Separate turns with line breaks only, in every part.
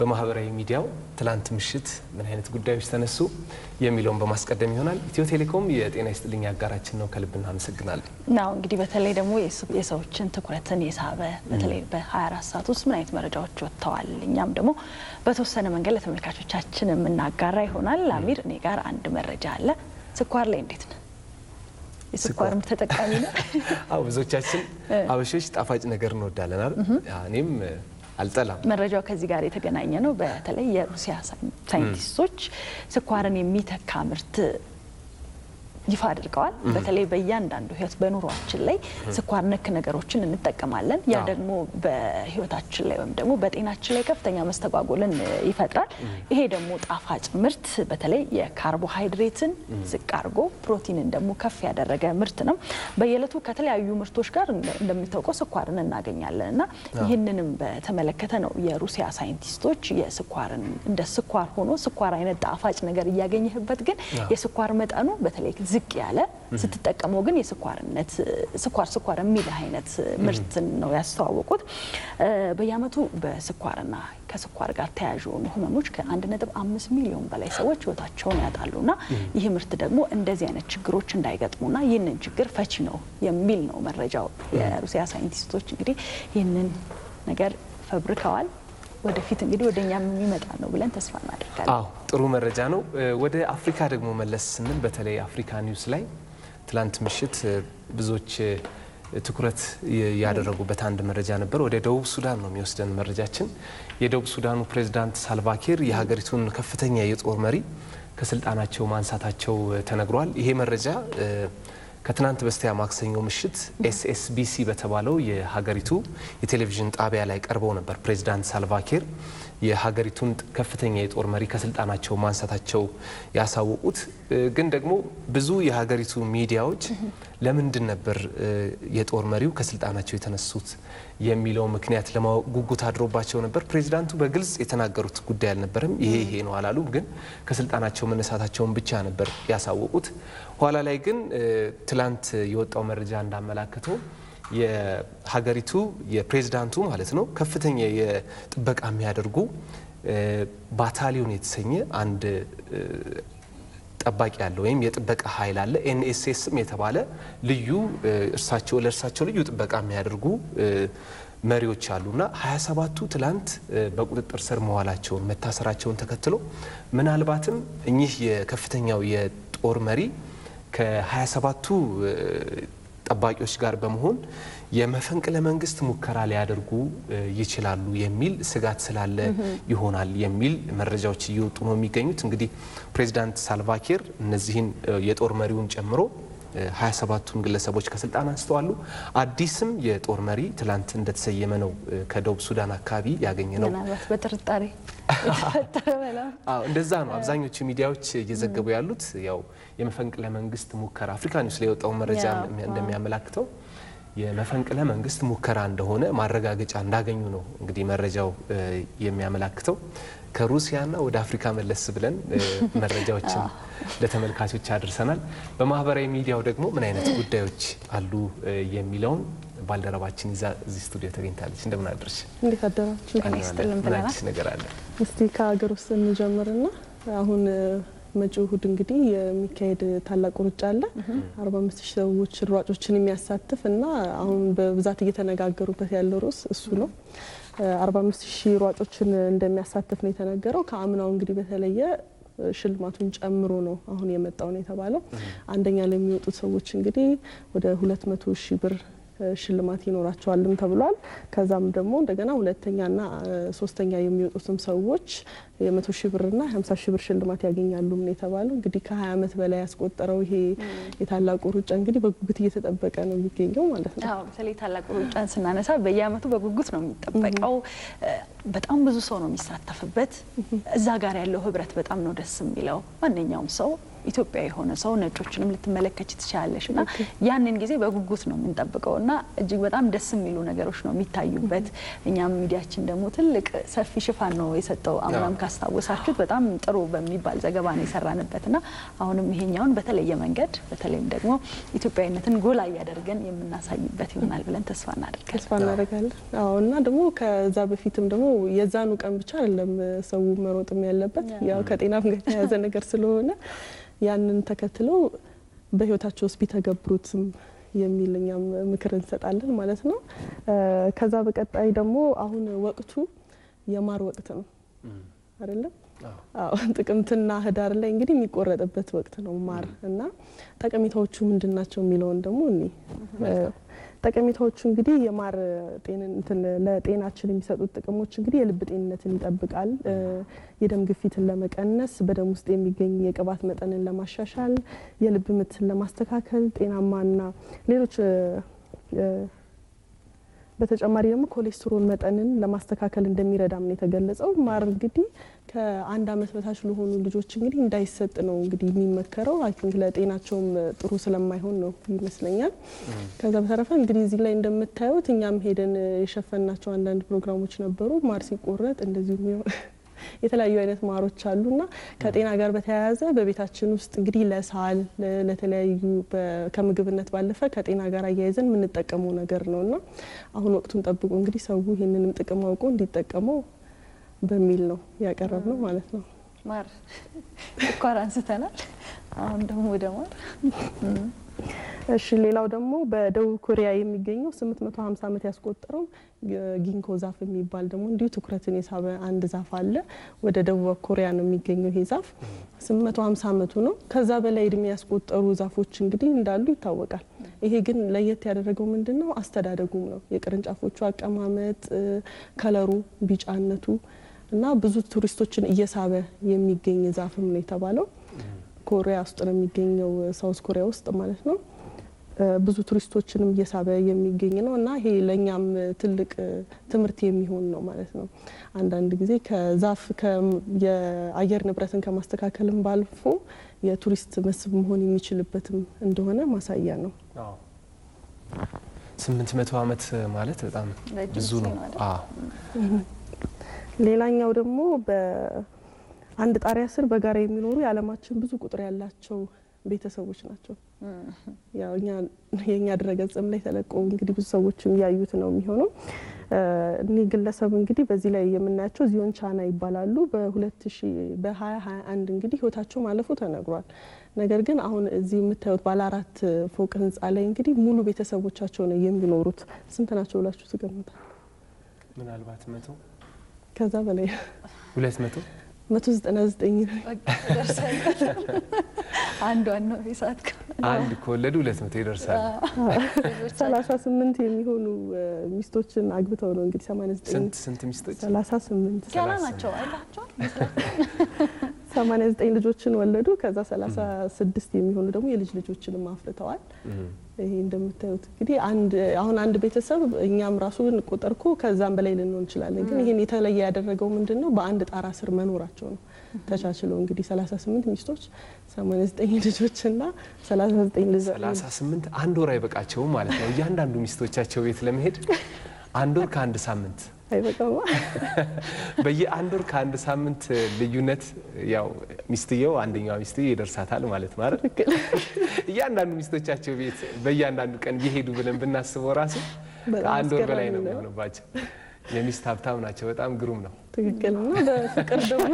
በማህበራዊ ሚዲያው ትላንት ምሽት ምን አይነት ጉዳዮች ተነሱ የሚለውን በማስቀደም ይሆናል። ኢትዮ ቴሌኮም የጤና ይስጥልኝ አጋራችን ነው። ከልብ እናመሰግናለን።
ናው እንግዲህ በተለይ ደግሞ የሰዎችን ትኩረትን የሳበ በተለይ በ24 ሰዓት ውስጥ ምን አይነት መረጃዎች ወጥተዋል፣ እኛም ደግሞ በተወሰነ መንገድ ለተመልካቾቻችን የምናጋራ ይሆናል። አሚር፣ እኔ ጋር አንድ መረጃ አለ። ስኳር ላይ እንዴት ነው? የስኳር ምርት ተጠቃሚ ነው?
አዎ ብዙዎቻችን አበሾች ጣፋጭ ነገር እንወዳለን አይደል? እኔም አልጠላም።
መረጃው ከዚህ ጋር የተገናኘ ነው። በተለይ የሩሲያ ሳይንቲስቶች ስኳርን የሚተካ ምርት ይፋ አድርገዋል። በተለይ በእያንዳንዱ ህይወት በኑሯችን ላይ ስኳር ነክ ነገሮችን እንጠቀማለን። ያ ደግሞ በህይወታችን ላይ ወይም ደግሞ በጤናችን ላይ ከፍተኛ መስተጓጎልን ይፈጥራል። ይሄ ደግሞ ጣፋጭ ምርት በተለይ የካርቦሃይድሬትን ዝቅ አድርጎ ፕሮቲንን ደግሞ ከፍ ያደረገ ምርት ነው። በየዕለቱ ከተለያዩ ምርቶች ጋር እንደሚታወቀው ስኳርን እናገኛለን እና ይህንንም በተመለከተ ነው የሩሲያ ሳይንቲስቶች የስኳርን እንደ ስኳር ሆኖ ስኳር አይነት ጣፋጭ ነገር እያገኘህበት ግን የስኳር መጠኑ በተለይ ዝቅ ያለ ስትጠቀመው ግን የስኳርነት ስኳር ስኳር የሚልህ አይነት ምርትን ነው ያስተዋወቁት። በየዓመቱ በስኳርና ከስኳር ጋር ተያያዥ የሆኑ ህመሞች ከአንድ ነጥብ አምስት ሚሊዮን በላይ ሰዎች ህይወታቸውን ያጣሉና ይህ ምርት ደግሞ እንደዚህ አይነት ችግሮች እንዳይገጥሙና ይህንን ችግር ፈቺ ነው የሚል ነው መረጃው። የሩሲያ ሳይንቲስቶች እንግዲህ ይህንን ነገር ፈብርከዋል። ወደፊት እንግዲህ ወደ እኛም የሚመጣ ነው ብለን ተስፋ እናደርጋለን።
አዎ ጥሩ መረጃ ነው። ወደ አፍሪካ ደግሞ መለስ ስንል በተለይ አፍሪካ ኒውስ ላይ ትላንት ምሽት ብዙዎች ትኩረት ያደረጉበት አንድ መረጃ ነበር። ወደ ደቡብ ሱዳን ነው የሚወስደን መረጃችን። የደቡብ ሱዳኑ ፕሬዝዳንት ሳልቫኪር የሀገሪቱን ከፍተኛ የጦር መሪ ከስልጣናቸው ማንሳታቸው ተነግሯል። ይሄ መረጃ ከትናንት በስቲያ ማክሰኞ ምሽት ኤስኤስቢሲ በተባለው የሀገሪቱ የቴሌቪዥን ጣቢያ ላይ ቀርበው ነበር። ፕሬዚዳንት ሳልቫኪር የሀገሪቱን ከፍተኛ የጦር መሪ ከስልጣናቸው ማንሳታቸው ያሳወቁት። ግን ደግሞ ብዙ የሀገሪቱ ሚዲያዎች ለምንድን ነበር የጦር መሪው ከስልጣናቸው የተነሱት የሚለው ምክንያት ለማወቅ ጉጉት አድሮባቸው ነበር። ፕሬዚዳንቱ በግልጽ የተናገሩት ጉዳይ አልነበረም። ይሄ ይሄ ነው አላሉም። ግን ከስልጣናቸው መነሳታቸውን ብቻ ነበር ያሳወቁት። ኋላ ላይ ግን ትላንት የወጣው መረጃ እንዳመላከተው የሀገሪቱ የፕሬዝዳንቱ ማለት ነው ከፍተኛ የጥበቃ የሚያደርጉ ባታሊዮን የተሰኘ አንድ ጠባቂ አለ ወይም የጥበቃ ኃይል አለ። ኤንኤስኤስም የተባለ ልዩ እርሳቸው ለእርሳቸው ልዩ ጥበቃ የሚያደርጉ መሪዎች አሉና ሀያ ሰባቱ ትላንት በቁጥጥር ስር መዋላቸውን መታሰራቸውን ተከትሎ ምናልባትም እኚህ የከፍተኛው የጦር መሪ ከሀያ ሰባቱ ጠባቂዎች ጋር በመሆን የመፈንቅለ መንግስት ሙከራ ሊያደርጉ ይችላሉ የሚል ስጋት ስላለ ይሆናል የሚል መረጃዎች እየወጡ ነው የሚገኙት። እንግዲህ ፕሬዚዳንት ሳልቫኪር እነዚህን የጦር መሪውን ጨምሮ 27ቱን ግለሰቦች ከስልጣን አንስተዋሉ። አዲስም የጦር መሪ ትላንት እንደተሰየመ ነው ከደቡብ ሱዳን አካባቢ ያገኘ ነው።
ምናልባት በጥርጣሬ የተፈጠረ በላ
እንደዛ ነው አብዛኞቹ ሚዲያዎች እየዘገቡ ያሉት። ያው የመፈንቅለ መንግስት ሙከራ አፍሪካ ኒውስ ላይ የወጣው መረጃ እንደሚያመላክተው የመፈንቅለ መንግስት ሙከራ እንደሆነ ማረጋገጫ እንዳገኙ ነው እንግዲህ መረጃው የሚያመላክተው። ከሩሲያና ወደ አፍሪካ መለስ ብለን መረጃዎችን ለተመልካቾች አድርሰናል። በማህበራዊ ሚዲያው ደግሞ ምን አይነት ጉዳዮች አሉ የሚለውን ባልደረባችን ይዛ እዚህ ስቱዲዮ ተገኝታለች። እንደምን አድርሽ?
እንዴት አደራችሁ?
ጤና ይስጥልን
ምን
ብለናል።
አዲስ ነገር አለ?
እስቲ ከሀገር ውስጥ እንጀምርና አሁን መጪው እሁድ እንግዲህ የሚካሄድ ታላቁ ሩጫ አለ። አርባ አምስት ሺህ ሰዎች ሯጮችን የሚያሳትፍ እና አሁን በብዛት እየተነጋገሩበት ያለው ርዕስ እሱ ነው። አርባ አምስት ሺህ ሯጮችን እንደሚያሳትፍ ነው የተነገረው። ከአምናው እንግዲህ በተለየ ሽልማቱን ጨምሮ ነው አሁን የመጣው ነው የተባለው። አንደኛ ለሚወጡት ሰዎች እንግዲህ ወደ ሁለት መቶ ሺህ ብር ሽልማት ይኖራቸዋልም ተብሏል። ከዛም ደግሞ እንደገና ሁለተኛና ሶስተኛ የሚወጡትም ሰዎች የመቶ ሺህ ብርና ሀምሳ ሺህ ብር ሽልማት ያገኛሉም ነው የተባለው። እንግዲህ ከሀያ ዓመት በላይ ያስቆጠረው ይሄ የታላቁ ሩጫ እንግዲህ በጉጉት እየተጠበቀ ነው የሚገኘው ማለት ነው።
አዎ በተለይ ታላቁ ሩጫን ስናነሳ በየዓመቱ በጉጉት ነው የሚጠበቀው። በጣም ብዙ ሰው ነው የሚሳተፍበት። እዛ ጋር ያለው ህብረት በጣም ነው ደስ የሚለው። ማንኛውም ሰው ኢትዮጵያ የሆነ ሰው ነጮችንም ልትመለከች ትችላለሽ እና ያንን ጊዜ በጉጉት ነው የምንጠብቀው እና እጅግ በጣም ደስ የሚሉ ነገሮች ነው የሚታዩበት። እኛም ሚዲያችን ደግሞ ትልቅ ሰፊ ሽፋን ነው የሰጠው። አምናም ካስታወሳችሁት በጣም ጥሩ በሚባል ዘገባ ነው የሰራንበት እና አሁንም ይሄኛውን በተለየ መንገድ በተለይም ደግሞ ኢትዮጵያዊነትን ጎላ እያደረገን የምናሳይበት ይሆናል ብለን ተስፋ እናደርጋለን።
ተስፋ እናደርጋለን። አዎ እና ደግሞ ከዛ በፊትም ደግሞ የዛኑ ቀን ብቻ አይደለም ሰው መሮጥም ያለበት ያው ከጤናም ጋር የተያያዘ ነገር ስለሆነ ያንን ተከትለው በህይወታቸው ውስጥ ቢተገብሩትም የሚል እኛም ምክር እንሰጣለን ማለት ነው። ከዛ በቀጣይ ደግሞ አሁን ወቅቱ የማር ወቅት ነው አይደለም? አዎ ጥቅምትና ህዳር ላይ እንግዲህ የሚቆረጥበት ወቅት ነው ማር እና ጠቀሜታዎቹ ምንድን ናቸው የሚለውን ደግሞ እኔ ጠቀሜታዎቹ እንግዲህ የማር ለጤናችን የሚሰጡት ጥቅሞች እንግዲህ የልብ ጤንነትን ይጠብቃል፣ የደም ግፊትን ለመቀነስ፣ በደም ውስጥ የሚገኝ የቅባት መጠንን ለማሻሻል፣ የልብ ምትን ለማስተካከል፣ ጤናማና ሌሎች በተጨማሪ ደግሞ ኮሌስትሮል መጠንን ለማስተካከል እንደሚረዳም ነው የተገለጸው። ማር እንግዲህ ከአንድ ዓመት በታች ለሆኑ ልጆች እንግዲህ እንዳይሰጥ ነው እንግዲህ የሚመከረው። አይ ቲንክ ለጤናቸውም ጥሩ ስለማይሆን ነው ይመስለኛል። ከዛ በተረፈ እንግዲህ እዚህ ላይ እንደምታዩት እኛም ሄደን የሸፈናቸው አንዳንድ ፕሮግራሞች ነበሩ። ማር ሲቆረጥ እንደዚሁም የተለያዩ አይነት ማሮች አሉና ከጤና ጋር በተያያዘ በቤታችን ውስጥ እንግዲህ ለሳል ለተለያዩ ከምግብነት ባለፈ ከጤና ጋር አያይዘን የምንጠቀመው ነገር ነውና አሁን ወቅቱን ጠብቆ እንግዲህ ሰው ይህንንም ጥቅም አውቆ እንዲጠቀመው በሚል ነው ያቀረብ ነው ማለት ነው።
ማር ስኳር አንስተናል። አሁን ደግሞ ወደ ማር
እሺ ሌላው ደግሞ በደቡብ ኮሪያ የሚገኘው 850 ዓመት ያስቆጠረው ጊንኮ ዛፍ የሚባል ደግሞ እንዲሁ ትኩረትን የሳበ አንድ ዛፍ አለ። ወደ ደቡብ ኮሪያ ነው የሚገኘው ይሄ ዛፍ 850 ዓመቱ ነው። ከዛ በላይ እድሜ ያስቆጠሩ ዛፎች እንግዲህ እንዳሉ ይታወቃል። ይሄ ግን ለየት ያደረገው ምንድን ነው? አስተዳደጉም ነው። የቅርንጫፎቹ አቀማመጥ፣ ከለሩ፣ ቢጫነቱ እና ብዙ ቱሪስቶችን እየሳበ የሚገኝ ዛፍም ነው የተባለው። ኮሪያ ውስጥ ነው የሚገኘው፣ ሳውዝ ኮሪያ ውስጥ ማለት ነው። ብዙ ቱሪስቶችንም እየሳበ የሚገኝ ነው እና ይሄ ለእኛም ትልቅ ትምህርት የሚሆን ነው ማለት ነው። አንዳንድ ጊዜ ከዛፍ የአየር ንብረትን ከማስተካከልም ባልፎ የቱሪስት መስህብ መሆን የሚችልበትም እንደሆነ ማሳያ ነው።
ስምንት መቶ ዓመት ማለት በጣም ብዙ ነው።
ሌላኛው ደግሞ በአንድ ጣሪያ ስር በጋራ የሚኖሩ የዓለማችን ብዙ ቁጥር ያላቸው ቤተሰቦች ናቸው። ያው እኛ የእኛ ድረገጽም ላይ ተለቆ እንግዲህ ብዙ ሰዎችም ያዩት ነው የሚሆነው። እኒህ ግለሰብ እንግዲህ በዚህ ላይ የምናያቸው ዚዮን ቻና ይባላሉ። በሁለት ሺ በሀያ ሀያ አንድ እንግዲህ ህይወታቸው ማለፉ ተነግሯል። ነገር ግን አሁን እዚህ የምታዩት ባለ አራት ፎቅ ህንፃ ላይ እንግዲህ ሙሉ ቤተሰቦቻቸው ነው የሚኖሩት። ስንት ናቸው ብላችሁ ትገምታል?
ምናልባት መቶ
ከዛ በላይ
ሁለት መቶ
መቶ ዘጠና ዘጠኝ
አንዷን ነው የሳት
አንድ ከወለዱ ሁለት መቶ ይደርሳል።
ሰላሳ ስምንት የሚሆኑ ሚስቶችን አግብተው ነው እንግዲህ ሰማንያ ዘጠኝ
ስንት ስንት ሚስቶች?
ሰላሳ ስምንት
ገና ናቸው አይላቸው
ሰማንያ ዘጠኝ ልጆችን ወለዱ። ከዛ ሰላሳ ስድስት የሚሆኑ ደግሞ የልጅ ልጆችንም አፍርተዋል። ይሄ እንደምታዩት እንግዲህ አንድ አሁን አንድ ቤተሰብ እኛም ራሱ ቁጥር እኮ ከዛም በላይ ልንሆን እንችላለን። ግን ይሄን የተለየ ያደረገው ምንድን ነው? በአንድ ጣራ ስር መኖራቸው ነው። ተቻችለው እንግዲህ 38 ሚስቶች 89 ልጆችና 39 ልጅ
38 አንድ ወር አይበቃቸውም ማለት ነው። እያንዳንዱ ሚስቶቻቸው ቤት ለመሄድ አንድ ወር ከአንድ ሳምንት
አይበቃማ።
በየአንድ ወር ከአንድ ሳምንት ልዩነት ያው ሚስትየው አንደኛዋ ሚስትየው ይደርሳታል ማለት ነው አይደል? እያንዳንዱ ሚስቶቻቸው ቤት በእያንዳንዱ ቀን ቢሄዱ ብለን ብናስበው ራሱ ከአንድ ወር በላይ ነው የሚሆንባቸው። የሚስት ሀብታም ናቸው። በጣም ግሩም ነው።
ትክክል እና በፍቅር ደግሞ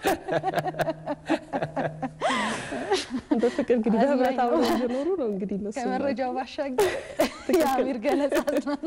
በፍቅር እንግዲህ በህብረት አብረው እየኖሩ ነው እንግዲህ እነሱ
ከመረጃው ባሻገር የአሚር ገለጻ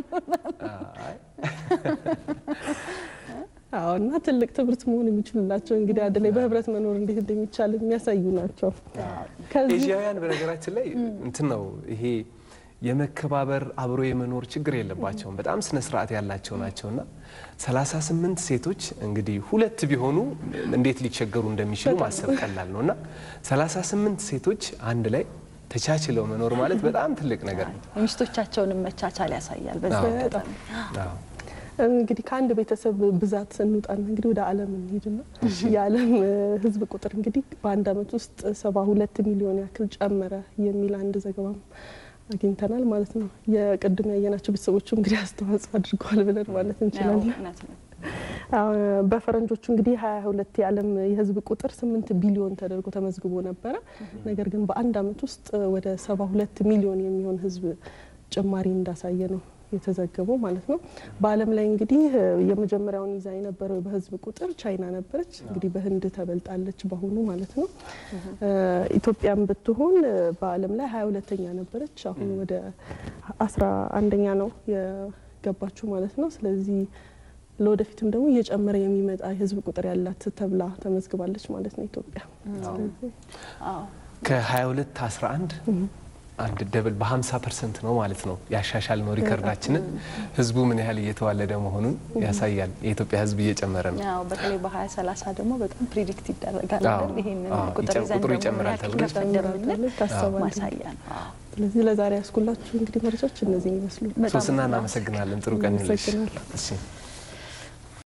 አዎ እና ትልቅ ትምህርት መሆን የሚችሉላቸው እንግዲህ አንድ ላይ በህብረት መኖር እንዴት እንደሚቻል የሚያሳዩ ናቸው።
ኤዥያውያን በነገራችን ላይ እንትን ነው ይሄ የመከባበር አብሮ የመኖር ችግር የለባቸውም። በጣም ስነ ስርዓት ያላቸው ናቸውና 38 ሴቶች እንግዲህ ሁለት ቢሆኑ እንዴት ሊቸገሩ እንደሚችሉ ማሰብ ቀላል ነው እና 38 ሴቶች አንድ ላይ ተቻችለው መኖር ማለት በጣም ትልቅ ነገር ነው።
የሚስቶቻቸውን መቻቻል ያሳያል። በዚህ አጋጣሚ
እንግዲህ ከአንድ ቤተሰብ ብዛት እንውጣና እንግዲህ ወደ ዓለም እንሄድና የዓለም ሕዝብ ቁጥር እንግዲህ በአንድ ዓመት ውስጥ ሰባ ሁለት ሚሊዮን ያክል ጨመረ የሚል አንድ ዘገባም አግኝተናል ማለት ነው። የቅድም ያየናቸው ቤተሰቦቹ እንግዲህ አስተዋጽኦ አድርገዋል ብለን ማለት እንችላለን።
እውነት ነው።
በፈረንጆቹ እንግዲህ ሀያ ሁለት የዓለም የህዝብ ቁጥር ስምንት ቢሊዮን ተደርጎ ተመዝግቦ ነበረ። ነገር ግን በአንድ ዓመት ውስጥ ወደ ሰባ ሁለት ሚሊዮን የሚሆን ህዝብ ጭማሪ እንዳሳየ ነው የተዘገበው ማለት ነው። በዓለም ላይ እንግዲህ የመጀመሪያውን ይዛ የነበረው በህዝብ ቁጥር ቻይና ነበረች። እንግዲህ በህንድ ተበልጣለች በአሁኑ ማለት ነው። ኢትዮጵያም ብትሆን በዓለም ላይ ሀያ ሁለተኛ ነበረች። አሁን ወደ አስራ አንደኛ ነው የገባችው ማለት ነው። ስለዚህ ለወደፊትም ደግሞ እየጨመረ የሚመጣ የህዝብ ቁጥር ያላት ተብላ ተመዝግባለች ማለት ነው ኢትዮጵያ። ስለዚህ
አዎ
ከ22 11 አንድ ደብል በ50 ፐርሰንት ነው ማለት ነው ያሻሻል ነው ሪከርዳችንን። ህዝቡ ምን ያህል እየተዋለደ መሆኑን ያሳያል። የኢትዮጵያ ህዝብ እየጨመረ ነው።
ያው በተለይ በሀያ ሰላሳ ደግሞ በጣም ፕሪዲክት ይደረጋል
አዎ፣
አይደል? ይሄንን
አዎ፣
ቁጥር
ይጨ-
ይዘን
ቁጥሩ
ደግሞ
ይጨምራል
ያክል
ተብሎ
ከፍ እንደምንል
ይታሰባል።
ማሳያ ነው። አዎ።
ስለዚህ ለዛሬ ያስኩላችሁ እንግዲህ መረጃዎች እነዚህ ይመስሉ።
በጣም
ሶስና እናመሰግናለን። ጥሩ ቀን ይሁንልሽ።
አመሰግናለሁ።
እሺ